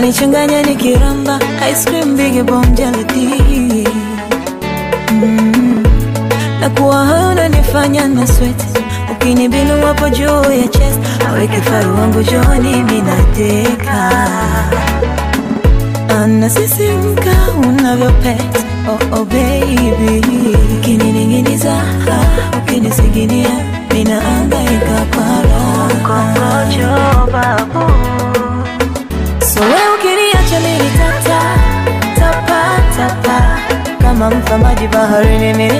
unanichanganya nikiramba ice cream big bomb jelly mm. na kuwa hayo unanifanya na sweat ukinibinu wapo juu ya chest awe kifaru wangu joni minateka anasisimka unavyopet oh, oh baby ukinining'iniza ah, ukinisiginia minaangaika para kongojo babu so we ukiniacha mimi tata tapa tapa kama mfamaji baharini mimi